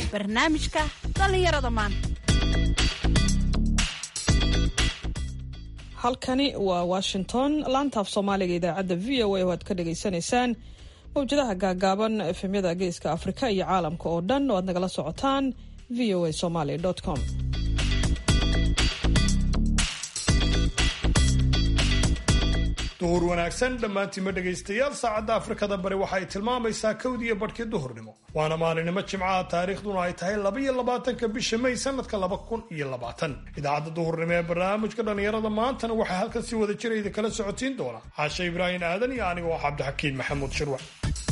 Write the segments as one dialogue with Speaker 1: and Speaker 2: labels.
Speaker 1: barnaamijka dhallinyarada maanta
Speaker 2: halkani waa washington laantaaf soomaaliga idaacadda v o a oo aad ka dhagaysanaysaan mawjadaha gaagaaban efemyada geeska afrika iyo caalamka oo dhan oo aad nagala socotaan v o a somaly com
Speaker 3: duhur wanaagsan dhammaantiinma dhegaystayaal saacadda afrikada bari waxa ay tilmaamaysaa kowdiiyo badhkii duhurnimo waana maalinimo jimcaha taariikhduna ay tahay labaiyo labaatanka bisha may sanadka laba kun iyo labaatan idaacadda duhurnimo ee barnaamijka dhallinyarada maantana waxaa halkan si wada jira idin kala socotiin doona caashe ibraahim aadan iyo aniga oo cabdixakiin maxamuud shirwac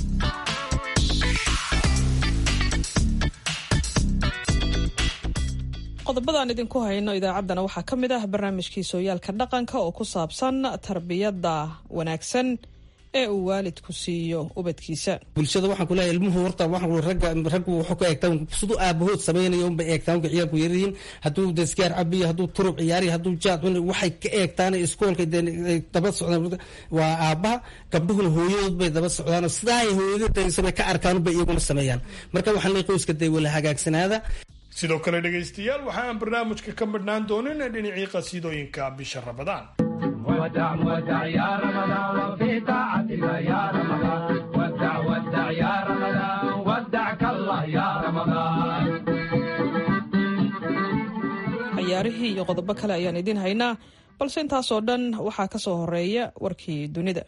Speaker 2: qodobadaan idinku hayno idaacaddana waxaa ka mid ah barnaamijkii sooyaalka dhaqanka oo ku saabsan tarbiyadda wanaagsan ee uu waalidku siiyo ubadkiisa
Speaker 4: bulshada waxaan kulahay ilmuhu horta waxaan ragga raggu wuxuu ka eegtaa siduu aabahood samaynayo unbay eegtaa unka ciyaalku yaryihiin hadduu daskiyaar cabiyo hadduu turub ciyaariyo hadduu jaad cuni waxay ka eegtaan iskoolka daba socdaan waa aabaha gabdhuhuna hooyadood bay daba socdaan sidaa ay hooyadooda ka arkaan unbay iyaguna sameeyaan marka waxaan leeyahay qoyska dee wala hagaagsanaada
Speaker 3: sidoo kale dhegaystayaal waxa aan barnaamijka ka madhnaan doonin dhinacii qasiidooyinka bisha rabadaan
Speaker 2: cayaarihii iyo qodobo kale ayaan idiin haynaa balse intaasoo dhan waxaa ka soo horeeya warkii dunida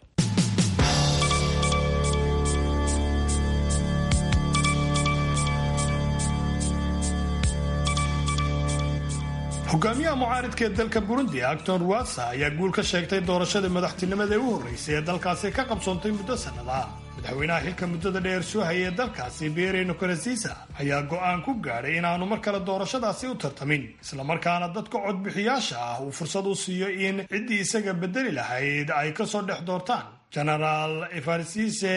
Speaker 3: hogaamiyaha mucaaridka ee dalka burundi acton ruwasa ayaa guul ka sheegtay doorashadii madaxtinimada ee u horreysay ee dalkaasi ka qabsoontay muddo sannada madaxweynaha xilka muddada dheer soo hayay ee dalkaasi bere nkurasiisa ayaa go'aan ku gaadhay inaanu mar kale doorashadaasi u tartamin islamarkaana dadka codbixiyaasha ah uu fursad u siiyo in ciddii isaga bedeli lahayd ay kasoo dhex doortaan genaraal efarsise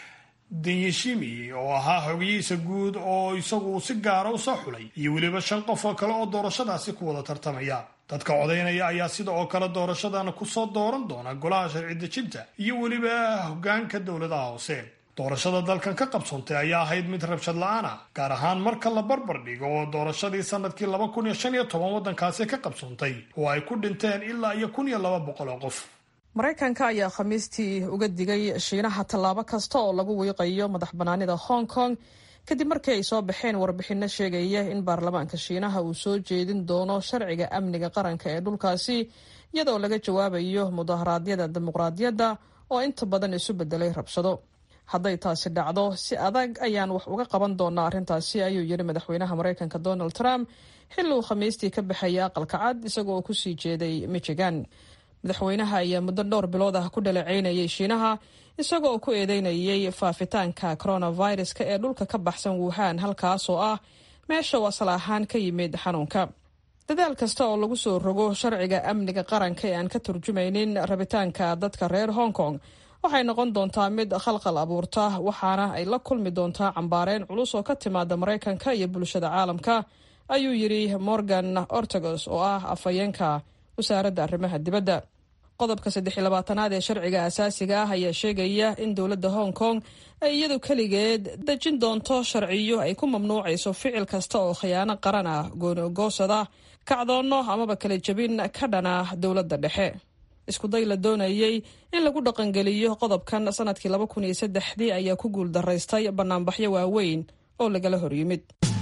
Speaker 3: denyeshimi oo ahaa xogiyihiisa guud oo isagu si gaara u soo xulay iyo weliba shan qof oo kale oo doorashadaasi ku wada tartamaya dadka codaynaya ayaa sida oo kale doorashadan kusoo dooran doona golaha sharci dejinta iyo weliba hogaanka dowladaha hoose doorashada dalkan ka qabsoontay ayaa ahayd mid rabshad la-aan ah gaar ahaan marka la barbar dhigo oo doorashadii sanadkii laba kun iyo shan iyo toban waddankaasi ka qabsoontay oo ay ku dhinteen ilaa iyo kun iyo laba boqol oo qof
Speaker 2: maraykanka ayaa khamiistii uga digay shiinaha tallaabo kasta oo lagu wiiqayo madax bannaanida hong kong kadib markii ay soo baxeen warbixinno sheegaya in baarlamaanka shiinaha uu soo jeedin doono sharciga amniga qaranka ee dhulkaasi iyadoo laga jawaabayo mudaharaadyada dimuqraadiyadda oo inta badan isu bedelay rabshado hadday taasi dhacdo si adag ayaan wax uga qaban doonaa arrintaasi ayuu yidhi madaxweynaha maraykanka donald trump xilli uu khamiistii ka baxayay aqalka cad isagoo kusii jeeday michigan madaxweynaha ayaa muddo dhowr bilood ah ku dhaleeceynayay shiinaha isagoo ku eedeynayay faafitaanka coronaviruska ee dhulka ka baxsan wuhan halkaasoo ah meesha uu asal ahaan ka yimid xanuunka dadaal kasta oo lagu soo rogo sharciga amniga qaranka ee aan ka turjumaynin rabitaanka dadka reer hong kong waxay noqon doontaa mid khalqal abuurta waxaana ay la kulmi doontaa cambaareen culus oo ka timaada maraykanka iyo bulshada caalamka ayuu yidhi morgan ortagos oo ah afhayeenka wasaaradda arrimaha dibadda qodobka saddex iyo labaatanaad ee sharciga asaasiga ah ayaa sheegaya in dowladda hong kong ay iyadu keligeed dejin doonto sharciyo ay ku mamnuucayso ficil kasta oo khiyaano qaran ah gooni ogoosada kacdoonno amaba kala jebin ka dhana dowladda dhexe iskuday la doonayey in lagu dhaqangeliyo qodobkan sanadkii laba kun iyo saddexdii ayaa ku guul daraystay banaanbaxyo waaweyn oo lagala horyimid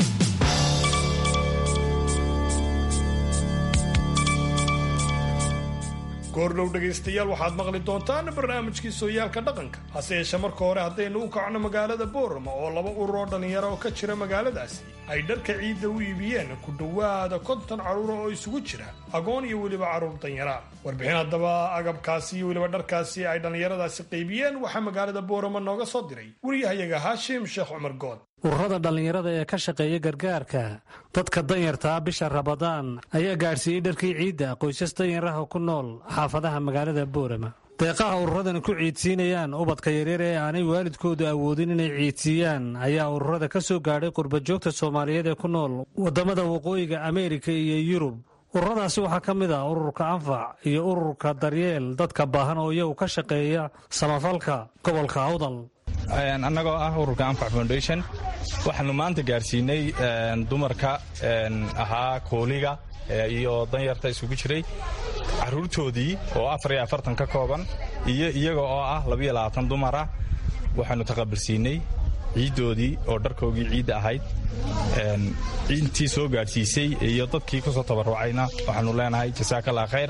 Speaker 3: goordhow dhegaystayaal waxaad maqli doontaan barnaamijkii sooyaalka dhaqanka hase yeeshee marka hore haddaynu u kacno magaalada boorama oo laba urur oo dhallinyaro oo ka jira magaaladaasi ay dharka ciidda u iibiyeen ku dhowaada konton carruura oo isugu jira agoon iyo weliba carruur danyara warbixin haddaba agabkaasi iyo weliba dharkaasi ay dhallinyaradaasi qaybiyeen waxaa magaalada boorama nooga soo diray wariyahayaga haashim sheekh cumar good
Speaker 5: ururada dhallinyarada ee ka shaqeeya gargaarka dadka danyartaa bisha rabadaan ayaa gaadhsiiyey dharkii ciidda qoysas danyaraha ku nool xaafadaha magaalada boorama deeqaha ururadani ku ciidsiinayaan ubadka yaryar ee aanay waalidkoodu awoodin inay ciidsiiyaan ayaa ururada ka soo gaadhay qurbajoogta soomaaliyeed ee ku nool waddamada waqooyiga ameerika iyo yurub ururadaasi waxaa ka mid ah ururka anfac iyo ururka daryeel dadka baahan oo iyagu ka shaqeeya samafalka gobolka awdal
Speaker 6: annagoo ah ururka anfac foundation waxaanu maanta gaarsiinay dumarka ahaa kooliga iyo danyarta isugu jiray caruurtoodii oo afar iyo afartan ka kooban iyo iyaga oo ah labiyo labaatan dumar ah waxaanu taqabalsiinay ciiddoodii oo dharkoogii ciidda ahayd intii soo gaadhsiisay iyo dadkii ku soo tabarrucayna waxaanu leenahay jasaakallah khayr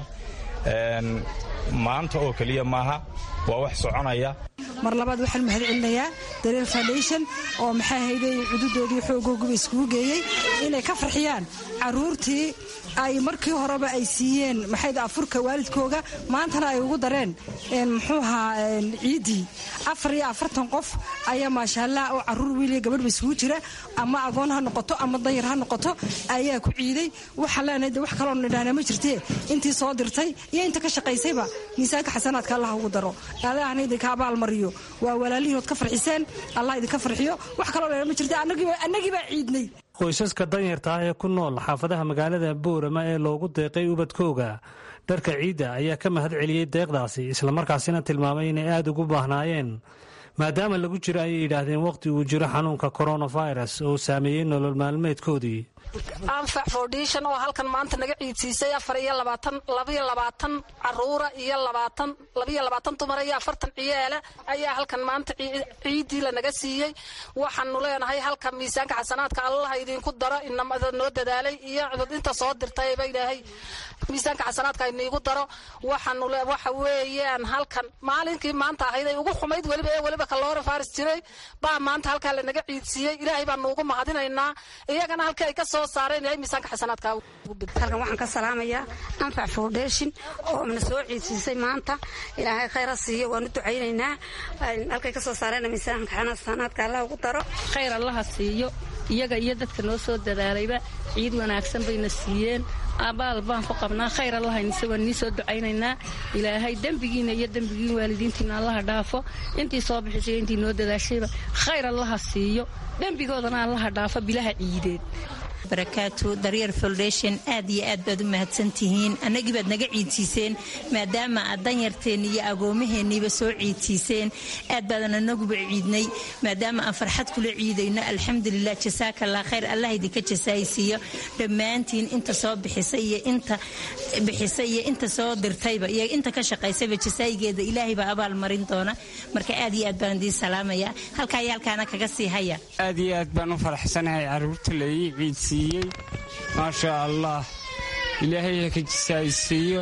Speaker 6: maanta oo keliya maaha waa wax soconaya
Speaker 7: mar labaad waxaan mahad celinayaa dareel foundation oo maxaa hayday cududoodii xoogooguba iskugu geeyey inay ka farxiyaan caruurtii ay markii horeba ay siiyeen maxayd afurka waalidkooga maantana ay ugu dareen muxuu ahaa ciiddii afar iyo afartan qof ayaa maashaallah oo caruur wiiliya gabadhba isugu jira ama agoon ha noqoto ama danyar ha noqoto ayaa ku ciiday waxaan leenahay de wax kaloo nidhaahna ma jirtee intii soo dirtay iyo inta ka shaqaysayba miisaanka xasanaadka allah ugu daro allahna idinka abaalmariyo waa walaalihiinood ka farxiseen allah idinka farxiyo wax kaloo dheer ma jirta annagii baa ciidnay
Speaker 5: qoysaska danyarta ah ee ku nool xaafadaha magaalada boorama ee loogu deeqay ubadkooga dharka ciidda ayaa ka mahad celiyey deeqdaasi islamarkaasina tilmaamay inay aada ugu baahnaayeen maadaama lagu jiro ayay yidhaahdeen wakhti uu jiro xanuunka koronafirus oo saameeyey nolol maalmeedkoodii
Speaker 8: anfac foundation oo halkan maanta naga ciidsiisay afar iyo labaatan labaiyo labaatan caruura iyo labaatan labaiyo labaatan dumara iyo afartan ciyaala ayaa halkan maanta ciiddii lanaga siiyey waxaanu leenahay halka miisaanka xasanaadka allaha idinku daro inamada noo dadaalay iyo inta soo dirtayba ilaahay miisaanka xasanaadka iniigu daro waxaanu waxa weeyaan halkan maalinkii maanta ahayd ay ugu xumayd weliba ee weliba kaloora faris jiray baa maanta halkaa lanaga ciidsiiyey ilaahay baan nuugu mahadinaynaa iyagana halkii ay ka soo saareen ilaahay miisaanka xasanaadka
Speaker 9: halkan waxaan ka salaamayaa anfac foundation oo na soo ciidsiisay maanta ilaahay khayra siiyo waanu ducaynaynaa halkay ka soo saareen miisaanka xasanaadka allah ugu daro
Speaker 10: khayr allaha siiyo iyaga iyo dadka noo soo dadaalayba ciid wanaagsan bayna siiyeen abaal baan ku qabnaa khayr allahaynise waan nii soo ducaynaynaa ilaahay dembigiina iyo dembigiin waalidiintiina allaha dhaafo intii soo bixisay intii noo dadaashayba khayr allaha siiyo dembigoodana allaha dhaafo bilaha ciideed
Speaker 11: barakaatu daryar foundation aad iyo aad baad u mahadsantihiin annagii baad naga ciidsiiseen maadaama aad danyarteenni iyo agoomaheenniiba soo ciidsiiseen aad baadan anaguba ciidnay maadaama aan farxad kula ciidayno alxamdulilah jasaakallah khayr allah idinka jasaaysiiyo dhammaantiin inta soo bixisay iyo inta bixisay iyo inta soo dirtayba iyo inta ka shaqaysayba jasaayigeeda ilaahay baa abaal marin doona marka aad iyo aad baan idiin salaamaya halkaa iyo halkaana kaga sii haya
Speaker 12: aad iyo aad baan u faraxsanahay caruurta laii ciidsiiyey maasha allah ilaahay ha ka jisaaysiiyo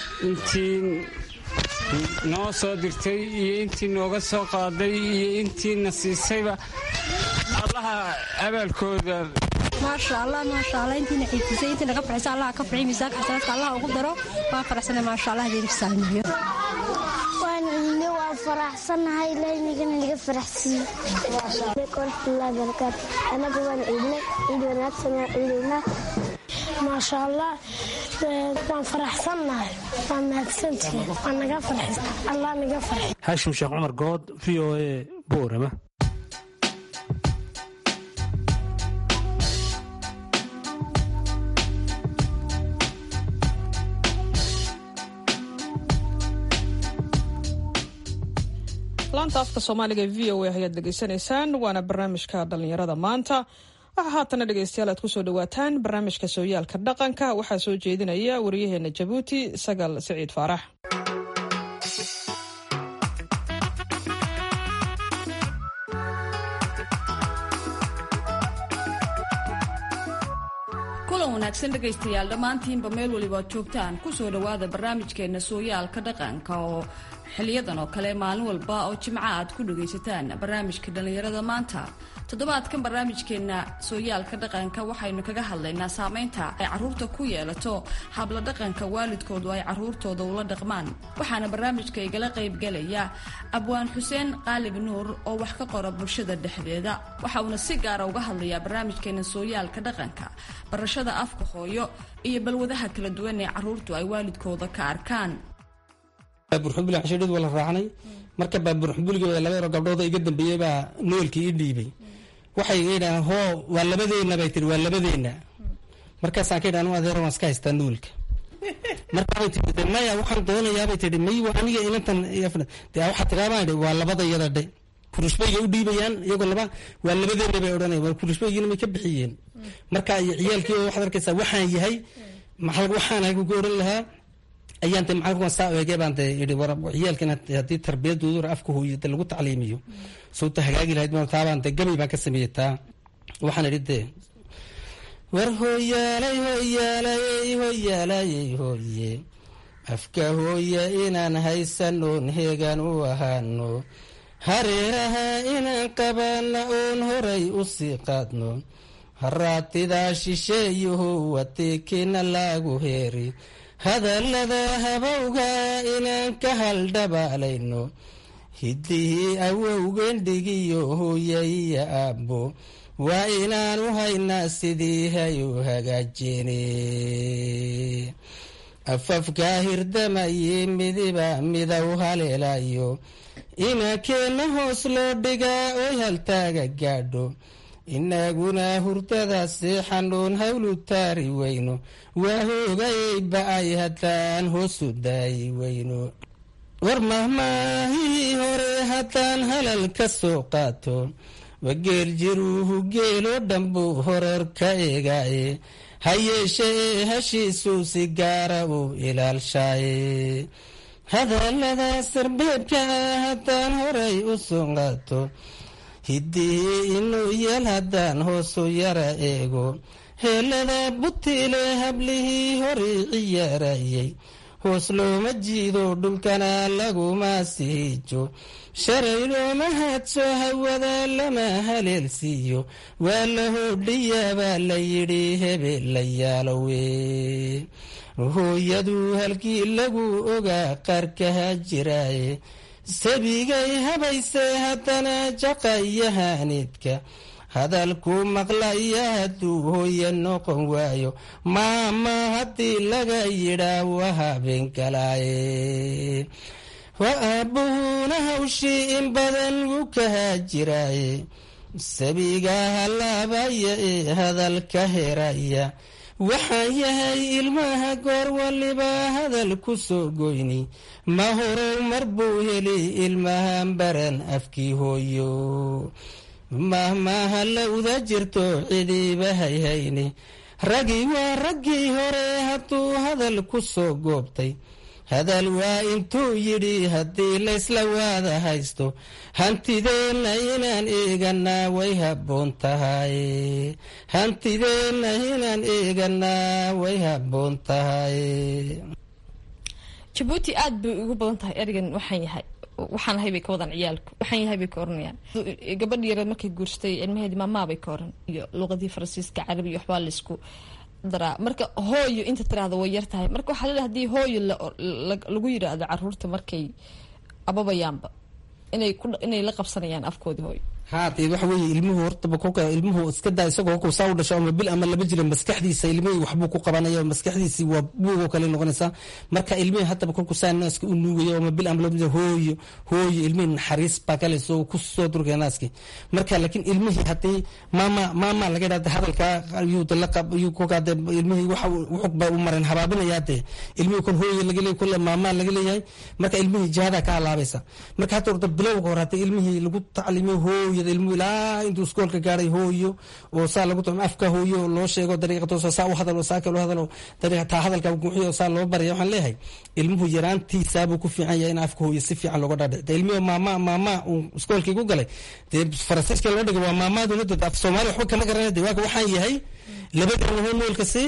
Speaker 12: intii noo soo dirtay iyo intii nooga soo qaaday iyo intiina siisayba allaha abaalkooda
Speaker 13: maasha allah maasha allah intiina ciidsiisay intii naga farxisa allah ka farxiy miisaanka xasanaadka allah ugu daro waan faraxsanay maasha allah idin saamiyo
Speaker 14: waan ciidne waan faraxsanahay ilaahynigana naga faraxsiiye waraxmatullahi barakaatu anaga waan ciidne ciid wanaagsan waan ciidaynaa maasha allah waan faraxsannahay waan mahadsantihiin waan naga farxis allah naga farxi
Speaker 5: haashim sheekh cumar good v o a boorama
Speaker 2: laanta afka soomaaliga e v o a ayaad dhegaysanaysaan waana barnaamijka dhallinyarada maanta waxaa haatana dhegeystayaal aad kusoo dhawaataan barnaamijka sooyaalka dhaqanka waxaa soo jeedinaya wariyaheena jabuuti sagal siciid faarax
Speaker 1: kulan wanaagsan dhegaystayaal dhammaantiinba meel waliba ad joogtaan kusoo dhowaada barnaamijkeena sooyaalka dhaqanka oo xiliyadan oo kale maalin walba oo jimca aad ku dhagaysataan barnaamijka dhallinyarada maanta toddobaadkan barnaamijkeena sooyaalka dhaqanka waxaynu kaga hadlaynaa saameynta ay caruurta ku yeelato habla dhaqanka waalidkoodu ay caruurtooda ula dhaqmaan waxaana barnaamijka igala qaybgalaya abwaan xuseen qaalib nuur oo wax ka qora bulshada dhexdeeda waxa uuna si gaara uga hadlayaa barnaamijkeena sooyaalka dhaqanka barashada afka hooyo iyo balwadaha kala duwan ee caruurtu ay waalidkooda ka arkaan
Speaker 4: baabuurxubuli xashidhid waa la raacnay marka baabuurxubuligooda laba yaro gabdhooda iga dambeeyey baa noolkii ii dhiibay waxay iga yidhahdeen hoo waa labadeenna bay tihi waa labadeenna markaasaan ka yidhahan u adeero waan iska haystaa noolka markaabay tii maya waxaan doonayaabay tihi may aniga inantan dee waxaa tiraa baan idhi waa labada iyada dhe kurushbayga u dhiibayaan iyagoo laba waa labadeena bay odhanaya waa kurushbaygiina may ka bixiyeen marka iyo ciyaalkii waxaad arkaysaa waxaan yahay maxaa waxaan ahay kugu oran lahaa ayaan de maxaa saa eegay baan de idhi war ciyaalkan haddii tarbiyadooda afka hooyo de lagu tacliimiyo sawta hagaagi lahayd ma taabaan de gabay baan ka sameeyey taa waxaan idhi de war hooyaalay hooyaalayey hooyaalayey hooye afka hooya inaan haysanoon heegan u ahaano hareeraha inaan qabaana oon horay u sii qaadno haraatidaa shisheeyuhu wateekina laagu heeri hadallada habowga inaan ka haldhabaalayno hiddihii awowgendhigiyo hooya iyo aabbo waa inaanu haynaa sidii hayu hagaajeene afafkaa hirdamaye midiba midow haleelayo inakeenna hoos loo dhigaa oy haltaaga gaadho inaguna hurdada seexanoon hawlu taari weyno waa hoogayay ba-ay haddaan hoosu daayi weyno war mahmaahihii hore haddaan halal ka soo qaato wageel jiruuhu geeloo dhanbuu horeer ka eegaaye ha yeeshe ee hashiisuu si gaara uu ilaalshaaye hadallada sarbeebka ah haddaan horay u soo qaato hiddihii inuu yeel haddaan hoosu yara eego heelada butiile hablihii horii ciyaarayay hoos looma jiido dhulkana laguma siijo shalay looma hadso hawada lama haleelsiiyo waa la hodhiyaa baa la yidhi hebel la yaalowe hooyadu halkii lagu ogaa qarkaha jiraaye sabigay habayse haddana jaqayahaaniidka hadalku maqlaya hadduu hooye noqon waayo maama haddii laga yidhaa waa habeen galaaye wa aabbuhuna hawshii in badan wuu kahaa jiraaye sabiga halaabaya ee hadalka heraya waxaan yahay ilmaha goor waliba hadal ku soo goyni ma horow mar buu heli ilmahan baran afkii hooyo mahmaha lawda jirto cidiiba hayhayni raggii waa raggii hore hadduu hadal ku soo goobtay hadal waa intuu yidhi haddii laysla waada haysto hantideenna inaan eeganaa way habboon tahay hantideenna inaan eeganaa way habboon tahay
Speaker 1: jabuuti aada bay ugu badan tahay ereygan waxaan yahay waxaan ahay bay ka wadaan ciyaalku waxaan yahay bay ka oranayaan gabadhi yareed markay guursatay ilmaheedi maamaa bay ka oran iyo luqadii faransiiska carabi iyo waxbaa laysku daraa marka hooyo inta tiraahda way yar tahay marka waxaa laleehay hadii hooyo lagu yiraahdo caruurta markay ababayaanba inay inay la qabsanayaan afkoodii hooyo
Speaker 4: haatee waxa weeye ilmuhu hortaba kolka ilmuhu iska daa isagoo kolkuu saa u dhasho ama bil ama laba jira maskaxdiisa ilmihii waxbuu ku qabanaya maskaxdiisii waa buugoo kale noqonaysaa marka ilmihii haddaba kolkuu saa naaska u nuugayo ama bil ama laba jira hooyo hooyo ilmihii naxariis baa kale soo ku soo durgaya naaskii marka laakiin ilmihii haddii maama maama laga yidhahda hadalkaa ayuu de laqab ayuu kolkaa de ilmihii waxa wuxug baa u maran habaabinayaa dee ilmihii kol hooyo laga leeyahay kol maamaa laga leeyahay marka ilmihii jihadaa ka halaabaysa marka hadda horta bilowga hore haddii ilmihii lagu taclimiyo hooyo ilmuhu ilaa intuu iskoolka gaaray hooyo oo saa lagu tacmo afka hooyo loo sheego dariiqa toosa saa u hadalo saa kale u hadalo dariiqa taa hadalka guuxiyo saa loo baraya waxaan leeyahay ilmuhu yaraantiisaabuu ku fiican yahay in afka hooyo si fiican looga dhaadhic dee ilmihii maama maama uu iskoolkii ku galay dee faransiiska loo dhigay waa maamaaduna dad af soomaali waxba kama garanay dee waaka waxaan yahay labadeena homoolka si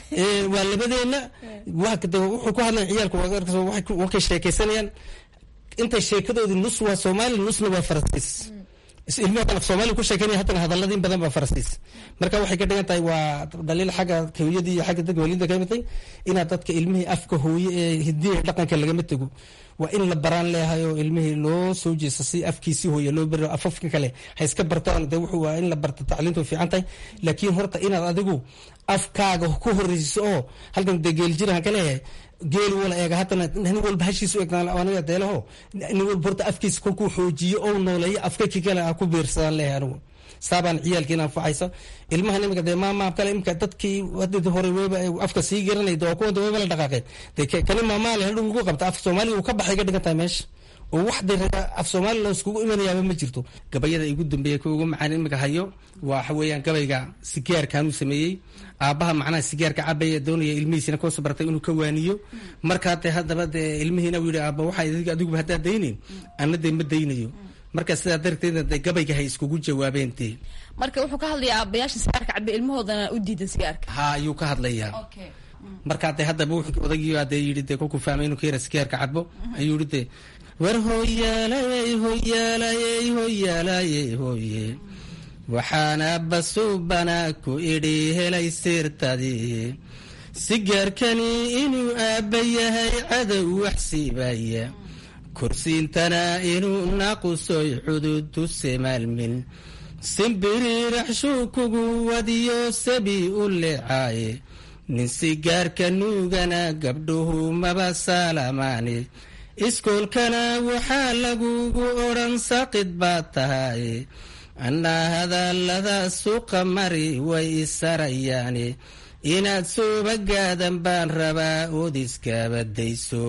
Speaker 4: waa labadeena waaka de wuxuu ku hadlayan ciyaalka wakay sheekaysanayaan intay sheekadoodii nus waa soomaali nusna waa faransiis ilmihi af soomaaliya ku sheekeynaya haddana hadalladii badan baa faransiis marka waxay ka dhigan tahay waa dhaliil xagga hooyadii iyo xagga dadka waalidda ka mitay inaad dadka ilmihii afka hooye ee hidiya dhaqanka lagama tego waa in la baraan leeyahay oo ilmihii loo soo jeesto si afkiisii hooye loo bari afafka kale ha iska bartaan de wuxuu waa in la barta tacliintu fiican tahay laakiin horta inaad adigu afkaaga ku horreysiso oo halkan dee geeljirahan ka leeyahay geel wala eega haddana nin walba hashiisu eegnaaniga deelaho nin walba horta afkiisa kolkuu xoojiyo oo nooleeyo afka ki kale ah ku biirsadaan leeyahay anigu saabaan ciyaalkiina anfacaysa ilmahan imika dee maama kale imika dadkii hadii hore weba afka sii garanay waa kuwa weba la dhaqaaqeen dee kani maamaa le hadhow ugu qabta af soomaaliga uu ka baxay ka dhigan tahay meesha oo wax de af soomaaliya loo iskugu imanayaaba ma jirto gabayada igu dambeeya ka ugu macaan imika hayo waxa weeyaan gabayga sigaarkaanuu sameeyey aabbaha macnaha sigaarka cabaya doonaya ilmihiisina koosa bartay inuu ka waaniyo markaa dee haddaba dee ilmihiina uu yidhi aabba waxa adiguba haddaa daynayn anna dee ma daynayo marka sidaa darteedna dee gabayga hay iskugu jawaabeen dee
Speaker 1: marka wuxuu ka hadlayaa aabbayaasha sigaarka cabe ilmahoodana u diidan sigaarka
Speaker 4: ha ayuu ka hadlayaa markaa dee haddaba wuxuu odaygii baa dee yidhi dee kolkuu fahmay inuu ka yara sigaarka cabo ayuu yidhi dee war hoyaalayey hoyaalayey hoyaalayey hoye waxaana basuubana ku idhi helay sirtadii sigaarkani inuu aabba yahay cadow wax siibaya kursiintana inuu naqusoy xuduudu semaalmin simbiriiraxshuu kugu wadiyo sabi u leecaaye nin sigaarka nuugana gabdhuhu maba saalamaani iskoolkana waxaa lagugu odhan saqid baad tahay annaa hadallada suuqa mari way isarayaani inaad soobagaadan baan rabaa ood iskabadayso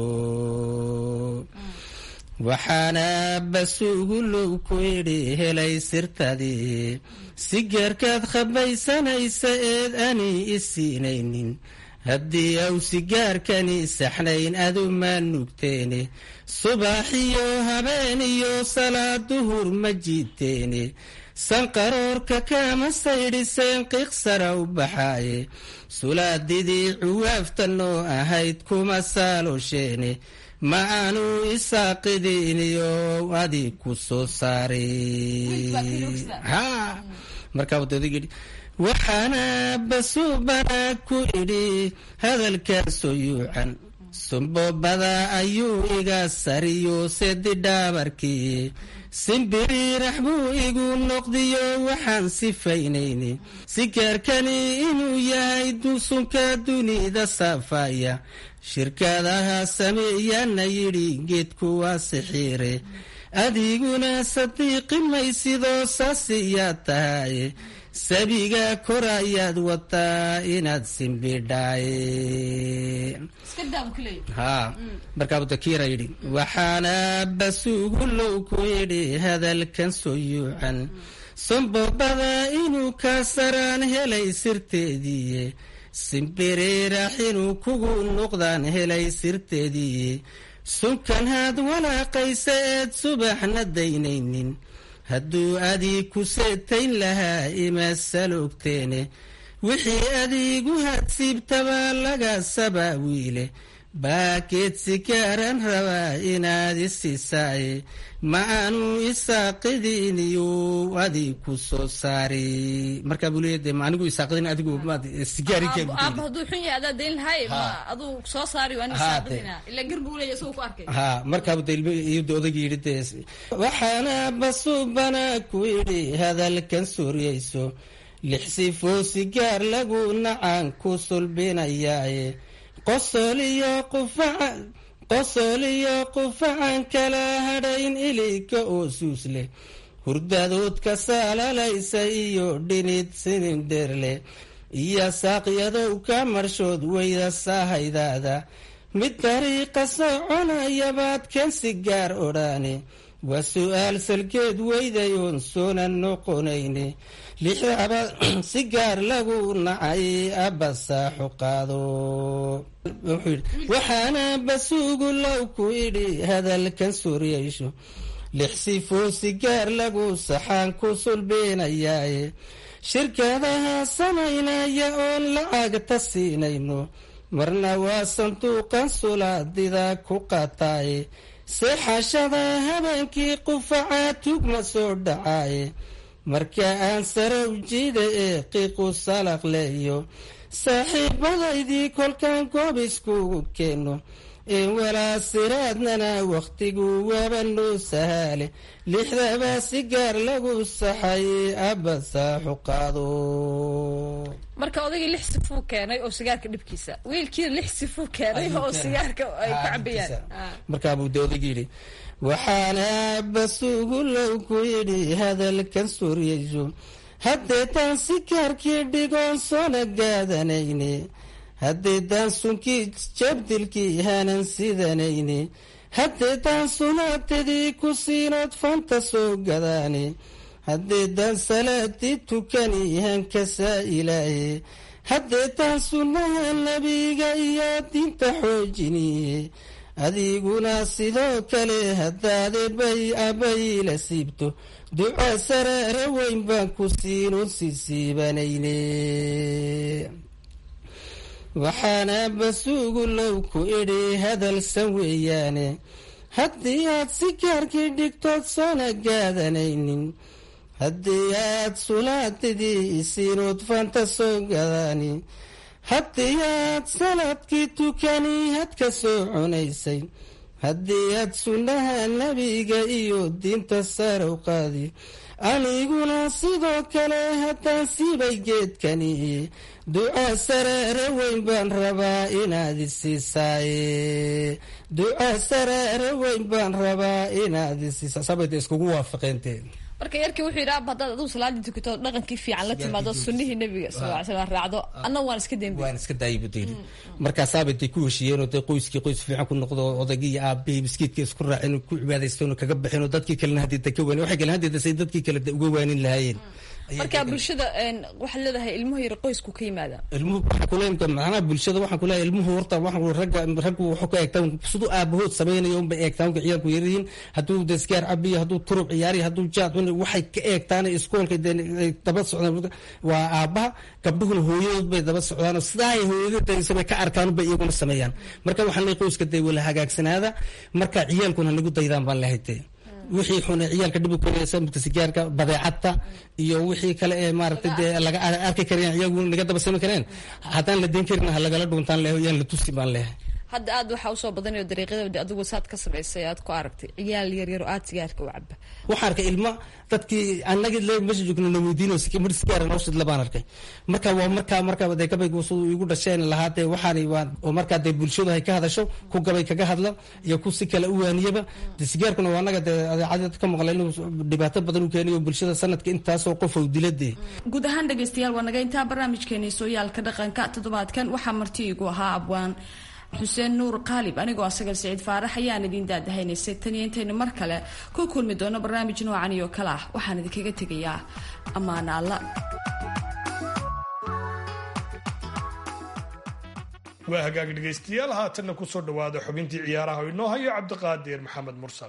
Speaker 4: waxaana basuugulow ku idhi helay sirtadii sigaarkaad khabaysanaysa eed ani isiinaynin haddii aw sigaarkani saxnayn aduma nugteene subaxiyo habeen iyo salaad duhur ma jiiteene sanqaroorka kama saydhiseen qiiqsara u baxaaye sulaadidii cuwaaftanoo ahayd kuma saalosheene ma aanu isaaqidiniyo adi ku soo saaray markaa wadadagii waxaana basuubana ku idhi hadalkaasoo yuucan sumbobada ayuu iga sariyo sedi dhaabarkii simbiriirax buu igu noqdiyo waxaan sifaynayni sigaarkani inuu yahay dusunka dunida saafaya shirkadaha sameeyana yidhi geedku waa sixiire adiguna sadiiqi maysidoo saasiyaa tahay sabiga kor ayaad wataa inaad simbidhaaye ha markaa budakiira yidhi waxaana basuugulow ku yidhi hadalkan soo yuucan sombobada inuu ka saraan helay sirteediiye simbiriirax inuu kugu noqdaan helay sirteediiye sunkan haad walaaqaysa eed subaxna daynaynin hadduu adii ku seetayn lahaa ima saloogteene wixii adiigu hadsiibtabaa laga sabaa wiile baakeed sikaaran rabaa inaad isisaaye ma aanu isaaqidiniyo adii ku soo saari markaa buu leeya de ma anigu isaaqidin adigu
Speaker 1: aaba hadduu xun yahay adaa dayn lahay ma aduu soo saari waa isaaqidina ila gar buu leeya isagoo ku arkay
Speaker 4: ha markaaba de ilmiyada odayga yidhi de waxaana basuubana ku yidhi hadalkan suuryayso lix sifoo sigaar lagu nacaan ku sulbinayaaye qosol iyo qufaca qosol iyo qufacan kala hadhayn iliga oo suus leh hurdadoodka saalalaysa iyo dhinid sinindheer leh iyo saaqyadow ka marshood weyda saahaydaada mid dariiqa soconayabaad kan sigaar odhaane waa su-aal salkeed weydayoon soona noqonayne lixdaba sigaar lagu nacay abbasaaxu qaado waxaana basuugu low ku idhi hadalkan suuryaysho lix sifoo sigaar lagu saxaan ku sulbeenayaaye shirkadaha samaynaya oon lacagta siinayno marna waa sanduuqan sulaadida ku qaataaye seexashada habeenkii qufacaa tugma soo dhacaaye marka aan sarow jiida ee qiiqu salaq leeyo saaxiibadaydii kolkaan goob iskugu keenno een walaa siraadnana wakhtigu waaba noo sahaale lixdaba sigaar lagu saxay abba saaxu qaado
Speaker 1: marka odaygii lix sifuu keenay oo sigaarka dhibkiisa wiilkiina lix sifuu keenay oo sigaarka ay ku cabayaan
Speaker 4: markaabuu de odayga yidhi waxaana basuugulow ku yidhi hadalkan suuryayso haddeetaan sikaarkii dhigoon soona gaadanayne haddeetaan sunkii jabdilkii hanan sidanayne haddeedaan sunaatadii ku siinood fanta soo gadaane haddeedaan salaadii tukani hankasaa ilaaye haddeedaan sunnaha nebiga iyo diinta xoojiniye adiguna sidoo kale haddaade bay abayla siibto duco saraare weyn baan ku siinuun sisiibanayne waxaana basuugu low ku idhi hadalsan weeyaane haddii aad si gaarkii dhigtood soona gaadanaynin haddii aad sulaadidii isiinuud fanta soo gadaani haddii aad salaadkii tukani had ka soo cunaysay haddii aad sunnaha nebiga iyo diinta sarow qaadi aniguna sidoo kale haddaan siibay geedkani duco saraare weyn baan rabaa inaad isiisaaye duco saraare weyn baan rabaa inaad isiisa sabada iskugu waafaqeenteen
Speaker 1: marka yarkii wuxuu yidhi ab haddaad adigu salaadii tukato dhaqankii fiican la timaado sunnihii nebiga sal ly slam raacdo anna waan iska dembi
Speaker 4: waan iska daayibudayri markaasaabay day ku heshiiyeenoo dee qoyskii qoys fiican ku noqdo odaygii iyo aabahii miskiidka isku raaceen ku cibaadaystoon kaga baxeen oo dadkii kalena haddeeda ka waanin waxay kale haddeeda say dadkii kale uga waanin lahaayeen
Speaker 1: marka bulshada waxaad leedahay ilmuhu yar qoysku ka yimaada
Speaker 4: ilmuhu waxaan kule macnaha bulshada waxaan kule ilmuhu horta waxaan ragga raggu wuxuu ka eegtaan siduu aabahood samaynayo unbay eegtaan ka ciyaalku yaryihiin hadduu desgaar cabiyo hadduu turub ciyaariyo hadduu jaad cuni waxay ka eegtaan iskoolka dee daba socdaan waa aabaha gabdhuhuna hooyadood bay daba socdaan sidaa ay hooyadooda bay ka arkaan unbay iyaguna sameeyaan marka waxaan leeyahay qoyska dee wala hagaagsanaada marka ciyaalkuna nagu daydaan baan lehay dee wixii xun ciyaalka dhib samidka sigaarka badeecadta iyo wixii kale ee maaragtay dee laga arki kareen iyagu naga daba sami kareen haddaan la deyn karin ha lagala dhuuntaan leeho yaan la tusi baan leehay
Speaker 1: hadda aad waxaa usoo badanayo dariiqyada adigu saad ka samaysay aad ku aragtay ciyaal yaryar oo aad sigaarka u caba
Speaker 4: waxaan arkay ilma dadkii anagi meesha joogna na weydiino mar sigaara noo shidla baan arkay marka waa markaa markaa dee gabaygu siduu igu dhasheen lahaa dee waxaani waa oo markaa dee bulshadu hay ka hadasho ku gabay kaga hadla iyo ku si kale u waaniyaba dee sigaarkuna waa anaga dee adeecadii ka maqla inuu dhibaato badan u keeniyo bulshada sanadka intaasoo qof ou diladee
Speaker 1: guud ahaan dhegaystayaal waa naga intaa barnaamijkeeni sooyaalka dhaqanka toddobaadkan waxaa marti igu ahaa abwaan xuseen nuur qaalib anigoo asagal siciid faarax ayaan idiin daadahaynaysay taniyo intaynu mar kale ku kulmi doono barnaamij noocan iyo kale ah waxaan idinkaga tegayaa ammaana alla
Speaker 3: waa hagaag dhegaystayaal haatanna kusoo dhawaada xubintii ciyaaraha oo inoo hayo cabdiqaadir maxamed mursal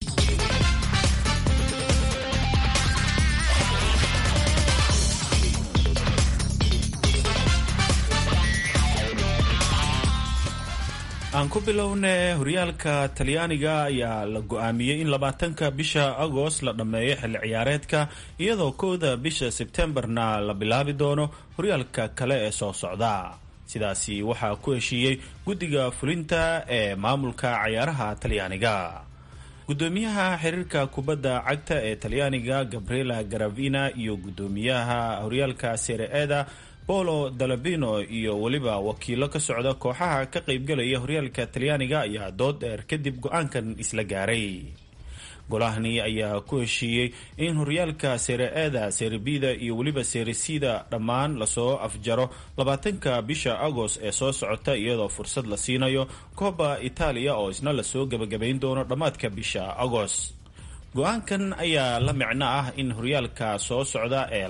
Speaker 15: aan ku bilowne horyaalka talyaaniga ayaa la go-aamiyey in labaatanka bisha agost la dhammeeyo xilli ciyaareedka iyadoo kowda bisha sebtembarna la bilaabi doono horyaalka kale ee soo socda sidaasi waxaa ku heshiiyey guddiga fulinta ee maamulka cayaaraha talyaaniga gudoomiyaha xiriirka kubadda cagta ee talyaaniga gabriela garavina iyo gudoomiyaha horyaalka sere-eda bolo dalabino iyo weliba wakiilo ka socda kooxaha ka qaybgalaya horyaalka talyaaniga ayaa dood dheer kadib go-aankan isla gaaray golahani ayaa ku heshiiyey in horyaalka sere-eda serebida iyo weliba seresida dhammaan lasoo afjaro labaatanka bisha agost ee soo socota iyadoo fursad la siinayo kooba itaaliya oo isna lasoo gebagabayn doono dhammaadka bisha agost go-aankan ayaa la micno ah in horyaalka soo socda ee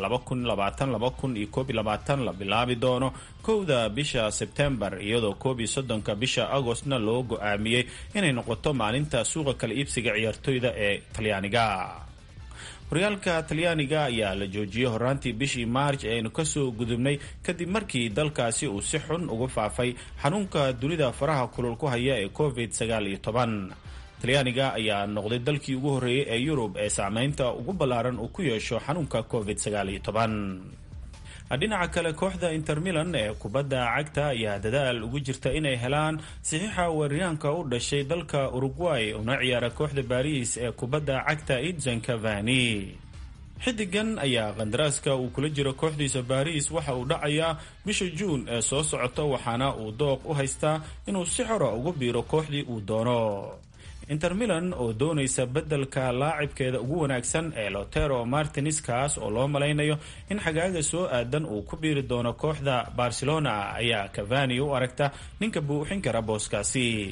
Speaker 15: la bilaabi doono kowda bisha sebtembar iyadoo koob iyo soddonka bisha agostna loo go-aamiyey inay noqoto maalinta suuqa kala iibsiga ciyaartoyda ee talyaaniga horyaalka talyaaniga ayaa la joojiyey horaantii bishii maarj ee aynu kasoo gudubnay kadib markii dalkaasi uu si xun uga faafay xanuunka dunida faraha kulul ku haya ee covid sagaal iyo toban talyaaniga ayaa noqday dalkii ugu horreeyey ee yurub ee saameynta ugu ballaaran uu ku yeesho xanuunka covid sagaal iyo toban dhinaca kale kooxda inter milan ee kubadda cagta ayaa dadaal ugu jirta inay helaan saxiixa weeraryaanka u dhashay dalka uruguay una ciyaara kooxda baris ee kubadda cagta idson cavani xidigan ayaa qandaraaska uu kula jiro kooxdiisa baris waxa uu dhacayaa bisha juun ee soo socota waxaana uu dooq u haystaa inuu si xora ugu biiro kooxdii uu doono inter milan oo doonaysa beddelka laacibkeeda ugu wanaagsan ee lotero martines kaas oo loo malaynayo in xagaaga soo aadan uu ku biiri doono kooxda barcelona ayaa cavani u aragta ninka buuxin kara booskaasi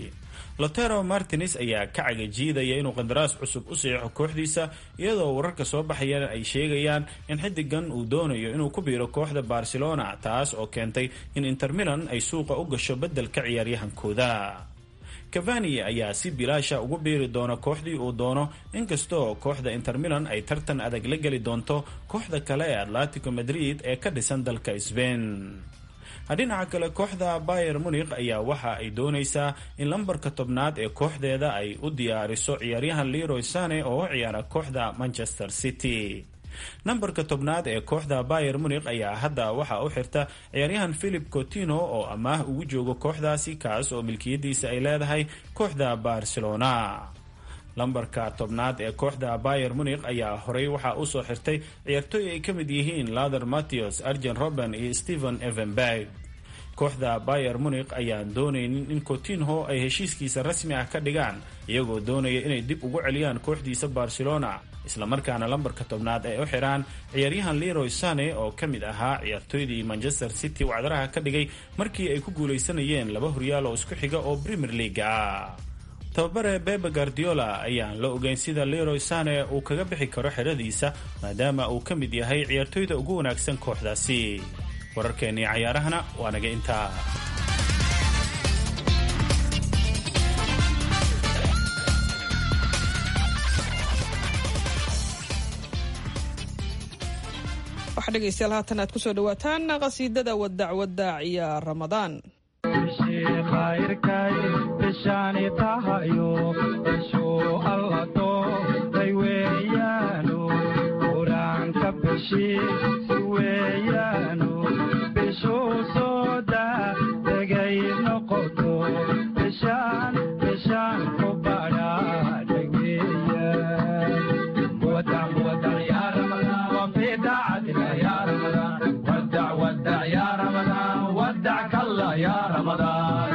Speaker 15: lotero martines ayaa ka cagajiidaya inuu qandaraas cusub u saxiixo kooxdiisa iyadoo wararka soo baxayana ay sheegayaan in xidigan uu doonayo inuu ku biiro kooxda barcelona taas oo keentay in inter milan ay suuqa u gasho beddelka ciyaaryahankooda cavani ayaa si bilaasha ugu biiri doona kooxdii uu doono inkastoo kooxda inter milan ay tartan adag la geli doonto kooxda kale ee atletico madrid ee ka dhisan dalka sbain dhinaca kale kooxda bayer munikh ayaa waxa ay doonaysaa in lambarka tobnaad ee kooxdeeda ay u diyaariso ciyaaryahan leroy sane oo u ciyaara kooxda manchester city nambarka tobnaad ee kooxda bayer munikh ayaa hadda waxa u xirta ciyaaryahan philip cotino oo amaah ugu joogo kooxdaasi kaas oo milkiyadiisa ay leedahay kooxda barcelona lambarka tobnaad ee kooxda bayer munikh ayaa horey waxaa usoo xirtay ciyaartooy ay ka mid yihiin lather matthews arjen roben iyo stephen evenberg kooxda bayer munikh ayaan doonaynin in cotinho ay heshiiskiisa rasmi ah ka dhigaan iyagoo doonaya inay dib ugu celiyaan kooxdiisa barcelona islamarkaana lambarka tobnaad ay u xiraan ciyaaryahan leroy sane oo ka mid ahaa ciyaartooydii manchester city wacdaraha ka dhigay markii ay ku guulaysanayeen laba horyaal oo isku xiga oo premier leaga ah tababare bebe guardiola ayaan la ogeyn sida leroy sane uu kaga bixi karo xeradiisa maadaama uu ka mid yahay ciyaartooyda ugu wanaagsan kooxdaasi wararkeennii cayaarahana waa naga intaa
Speaker 2: waxaa dhegaystayaal haatan aad kusoo dhawaataan qasiidada wadac wadac iyo ramadaan
Speaker 16: khayrkay bishaani tahayo bishuu allato day weeyaano qur-aanka bishii si weeyaano bishuu sooda degay noqoto bishaan bishaan ku badhaadhay weeyaan wadac wadac yaa ramadaan wafii daacadina yaa ramadaan wadac wadac yaa ramadaan wadac kalla yaa ramadaan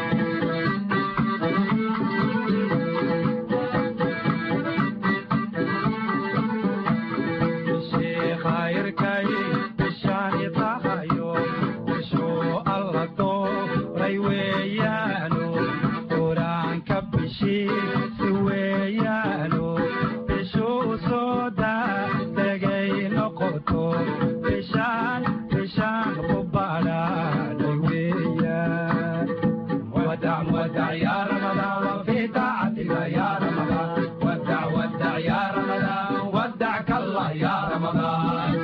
Speaker 16: bishii khayrkay bishaani tahayo bishuu alla dooray weeyaano qur-aanka bishii si weeyaano bishuu sooda degay noqoto bishaan bishaan ku badhaadhay weeyaan wadac wadac yaa ramadaan wafii daacatika yaa ramadaan wadac wadac yaa ramadaan wadac kalla yaa ramadaan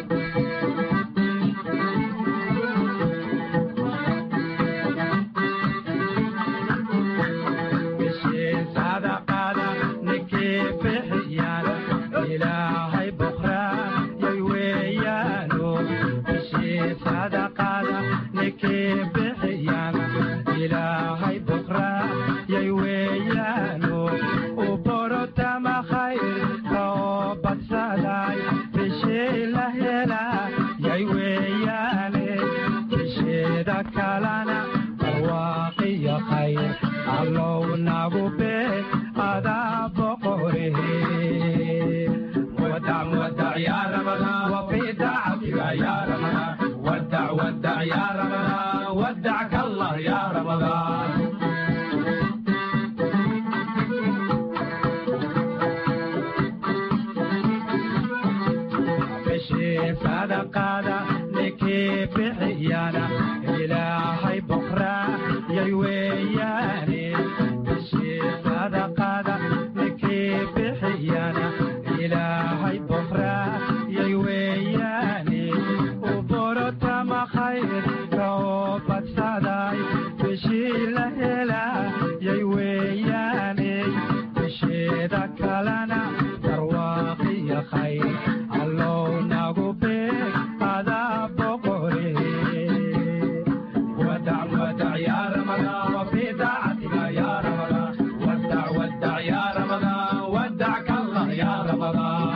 Speaker 16: bishii sadaqada ninkii bixiyaan ilaahay bukraan yay weeyaano bishii sadaqada ninkii bixiyaan ilaahay bukraan yay weeyaano u borotama khayrka oo badsaday bishii la helaa yay weeyaane bisheeda kalana barwaaqiyo khayr allow nagu bee adaa boqorehe wadac wadac yaa ramadaan wafii daacatiga yaa ramadaan wadac wadac yaa ramadaan wadac kallah yaa ramadaan bishii sadaqada ninkii bixiyana ilaahay boqraa yay weeyaane bishii sadaqada ninkii bixiyana ilaahay boqraa yay weeyaane u borotama khayrka oo badsaday bishii la helaa yay weeyaane bisheeda kalena barwaaqiyo khayr allow nagu beeg adaa boqore wadac wadac yaa ramadaan wafii daacatika yaa ramadaan wadac wadac yaa ramadaan wadac kallah yaa ramadaan